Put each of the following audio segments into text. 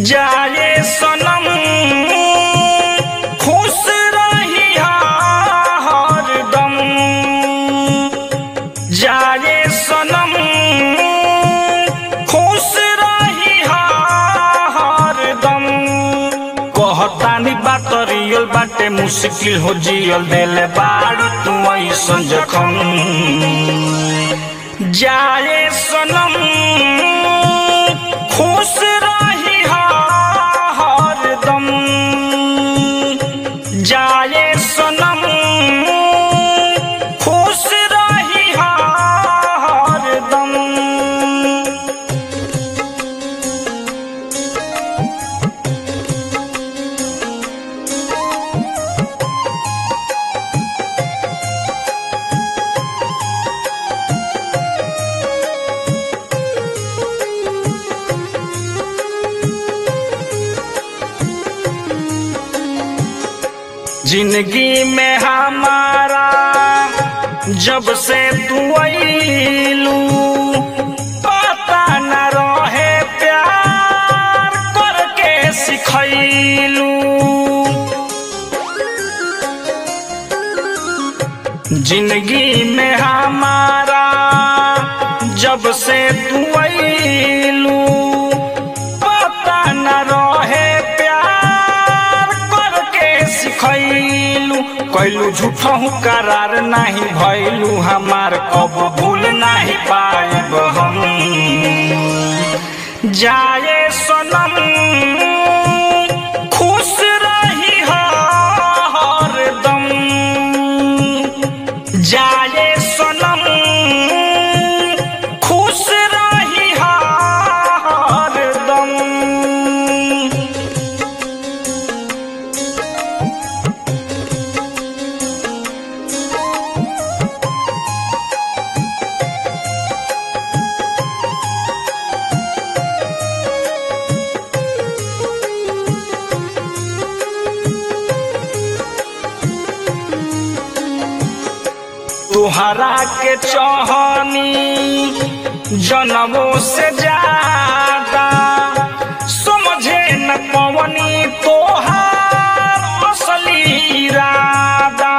जाए सनम खुश रही हरदम जाए सनम खुश रही हरदम कहतानी बात रियल बाटे मुश्किल हो जियल देले बाड़ तू ऐसन जखम जाए सनम खुश रही हरदम जाए सनम खुश रही हरदम जिंदगी में हमारा जब से तू आईलू पता न रहे प्यार करके सिखैलू जिंदगी में हमारा जब से तू आईलू पता न रहे प्यार करके सिखैलू कैलू झूठहू करार नहीं भैलू हमार कब भूल नहीं पाएब हम जाए सनम खुश रही हरदम जाए सनम खुश रही हरदम तुहरा के चाहनी जन्मों से ज्यादा समझे न पवनी तोहार असली इरादा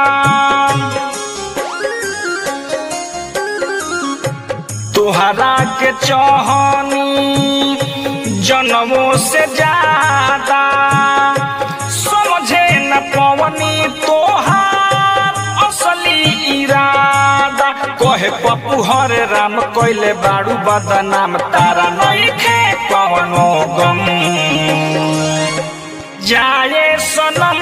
तुहरा के चाहनी जन्मों से ज्यादा समझे न पवनी तोहार असली इरादा कहे पप्पू हरे राम कोइले बाड़ू बदनाम तारा नइखे कवनो गम जाए सनम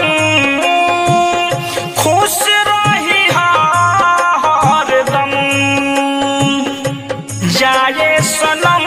खुश रही हरदम जाए सनम